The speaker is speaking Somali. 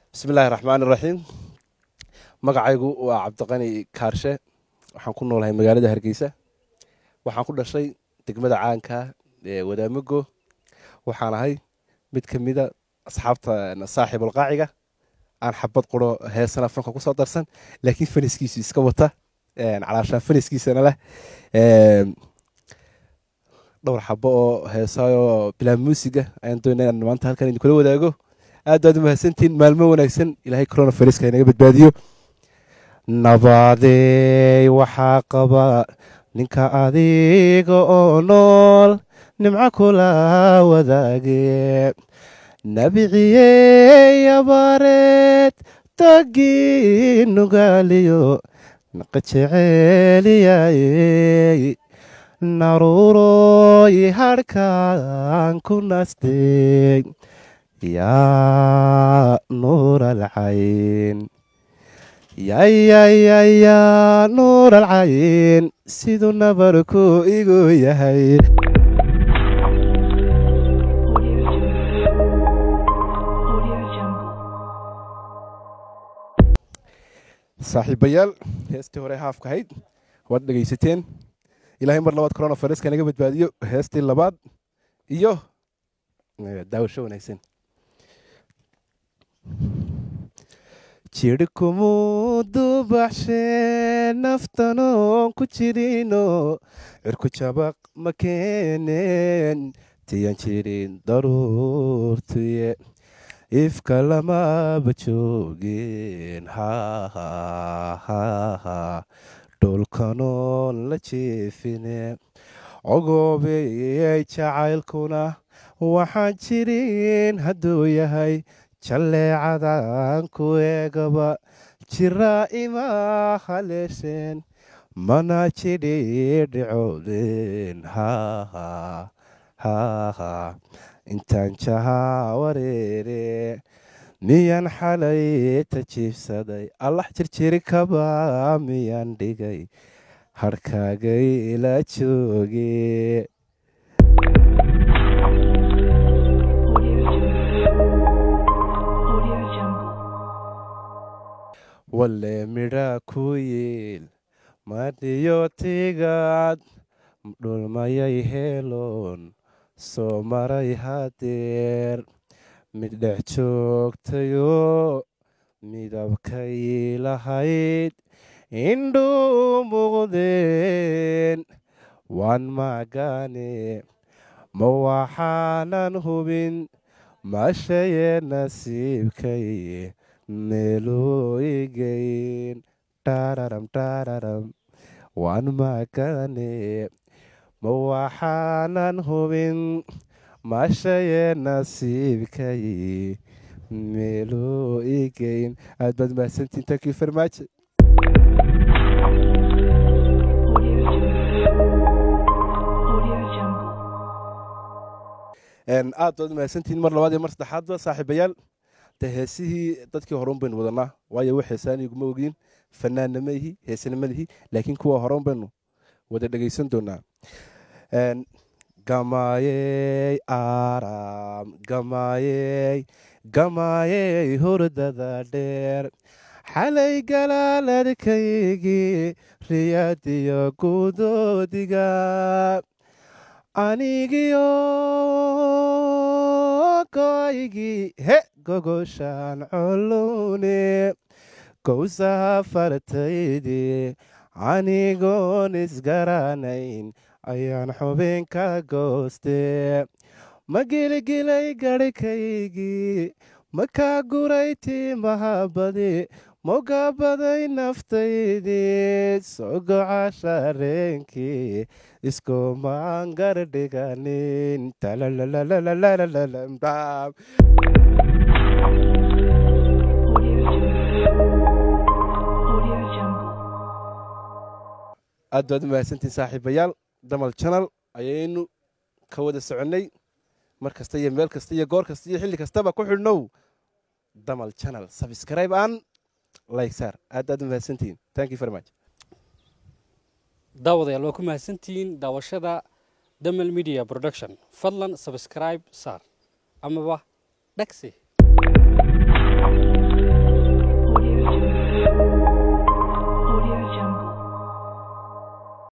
bismi illaahi raxmaan iraxiim magacaygu waa cabdiqani kaarshe waxaan ku noolahay magaalada hargeysa waxaan ku dhashay degmada caanka ee wadaamago waxaan ahay mid ka mida asxaabta saaxiibulqaaciga aan xabad quro heesana fanka kusoo darsan laakiin faniskiisu iska wata calaashaan faniskiisana leh dhowr xabo oo heesaayoo bilaa muusiga ayaan doonaa inaan maanta halkan idinkula wadaago aad baad u mahadsantihiin maalmo wanaagsan ilaahay corona fariska inaga badbaadiyo nabadeey waxaa qaba ninka adiga oo nool nimco kula wadaage nabiciyey abaareed tagii nugaaliyo naqa jeceeliyayey naruuroy harhkaan ku nastay yaa nuur alcayn yayayayaa nuur alcayn siduu nabarku igu yahay saaxiibayaal heestii hore haafka ahayd waad dhegaysateen ilaahay mar labaad corona fariska naga badbaadiyo heestii labaad iyo daawasho wanaagsan jirhkumuu dubaxshee naftanoon ku jirino cirku jabaq ma keeneen tiyan jirin daruurtuye ifka lamaba joogeen hahahaha dhulkanoon la jeefine ogoobeyey jacaylkuna waxaan jirin hadduu yahay jalleecadan ku eegaba jiraa ima haleesheen mana jidhi dhicoodeen haha intaan jahaa wareere miyaan xalay tajiibsaday allah jirjiri kaba miyaan dhigay harhkaagay la jooge walle midhaa ku yiil madhiyo tigaad dhulmayay heeloon soo maray hadeer mid dhex joogtayoo midabkay lahayd indhuu muuqdeen waan magane ma waxaanan hubin mashaye nasiibkay meeluu igayn dhararam dhararam waan magane ma waxaanan hubin mashaye nasiibkay meeluu igayn aad baad mahadsantiin tankii farmaajo aad baad mahadsantiin mar labaad iyo mar saddexaadba saaxiibayaal de heesihii dadkii horeun baynu wadanaa waayo wax heesaan iguma ogiin fanaanna ihi heesana malihi laakiin kuwa horeun baynu wada dhegaysan doonaa gamaayey aram gamaayey gamaayey hurdada dheer xalay galaaladkaygii riyaadiyo gudoodiga anigiyo goygii he gogoshaan colowne gowsaha fartaydii anigoon isgaranayn ayaan xubin ka goostee ma giligilay garhkaygii ma kaa guray timahabadi mogabaday naftaydii sogoca shareenkii iskumaan gardhiganin aad baad u mahadsantiin saaxiibayaal damal janal ayaynu ka wada soconnay mar kasta iyo meel kasta iyo goor kasta iyo xilli kastaba ku xidhnow damal janal sabscribe an like saar aad aad u mahadsantihiin thank you very much daawadayaal waa ku mahadsantihiin daawashada damal media production fadlan subscribe saar amaba dhagsi